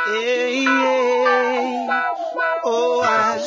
Hey, yeah. Oh, I,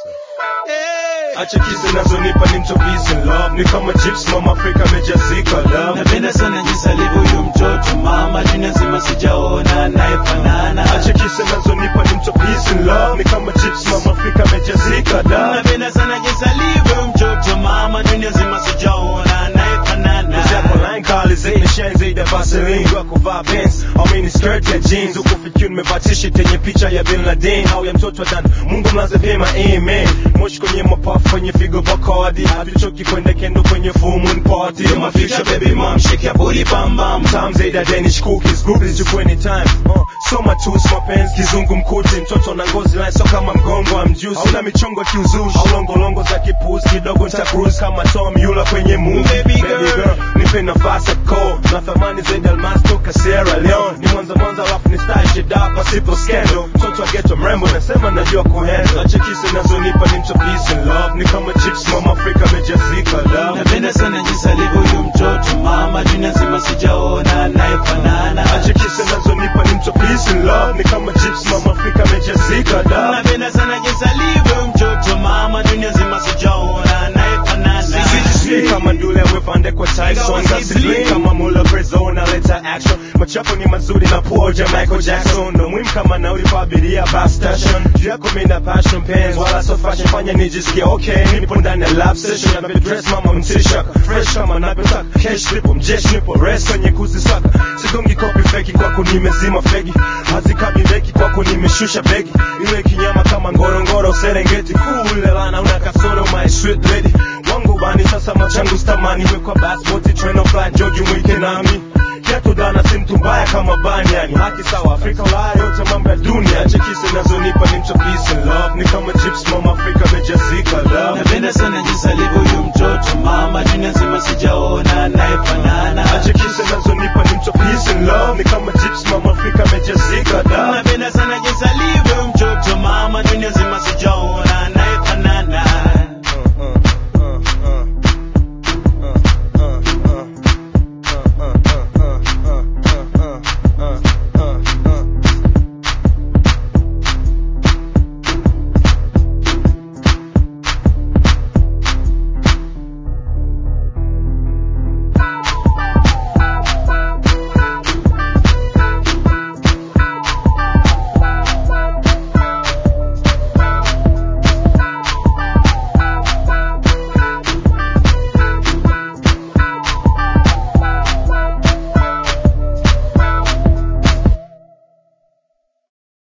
hey. Acha kisi nazonipa ni mto peace and love ni kama chips mama Afrika amejazika love napenda sana jinsi alivyo huyu mtoto mama dunia nzima sijaona anayefanana Acha kisi nazonipa ni mto peace and love ni kama chips mama Afrika amejazika love napenda sana jinsi alivyo huyu mtoto mama dunia nzima sijaona anayefanana Zako line kali zaidi shine zaidi ya Vaseline Kwa kuvaa Benz au mini skirt ya jeans Huku fikiri nimevaa t-shirt yenye picha ya Bin Laden Au ya mtoto wa Dan Mungu mlaze vyema amen Moshi kwenye mapafu kwenye figo Bacardi Hatuchoki kwenda kendo kwenye full moon party You're my future baby mom Shake your booty bam bam Time zaidi ya Danish cookies Groupies juku anytime uh, Soma tu mapenzi kizungu mkuti Mtoto na ngozi line so kama mgongo wa mjusi Hauna michongo kiuzushi Au longolongo za kipusi Kidogo nita cruise kama Tom Yula kwenye movie Baby girl. nipe nafasi ya call na thamani zaidi ya almasi toka Sierra Leone ni mwanza mwanza alafu ni style shit up pasipo scandal mtoto wa ghetto mrembo nasema najua kuhandle acha kisi nazonipa ni mto peace and love ni kama chips mama Afrika amejazika love napenda sana jinsi alivyo huyu mtoto mama dunia nzima sijaona anayefanana acha kisi nazonipa ni mto peace and love ni kama chips mama Afrika amejazika love napenda sana jinsi alivyo huyu mtoto mama dunia nzima sijaona anayefanana Sijui kama ndule amepande kwa Tyson Gasly kama Muller Prezone aleta action Machapo ni mazuri na poja Michael Jackson Ndo muhimu kama nauli kwa abiria bus station Juu yako mimi na passion pens Wala so fashion fanya nijisikie okay Nipo ndani ya lab session Navyo dress mama mtisha Fresh kama navyotaka Cash nipo mjeshi nipo rest kwenye kuzisaka Sigongi kopi feki kwako nimezima fegi Hazikabi beki kwako nimeshusha begi Ile kinyama kama ngorongoro Serengeti Cool ile lana una kasoro my sweet lady wangu bani sasa machangu stamani wekwa basboti treno fly joju mwike nami kiatu dana si mtu mbaya kama bani yani haki sawa Afrika Ulaya yote mambo ya dunia chekisi nazonipa ni mcho peace and love ni kama chips mama Afrika amejazika love napenda sana jinsi alivyo huyu mtoto mama dunia nzima sijaona anayefanana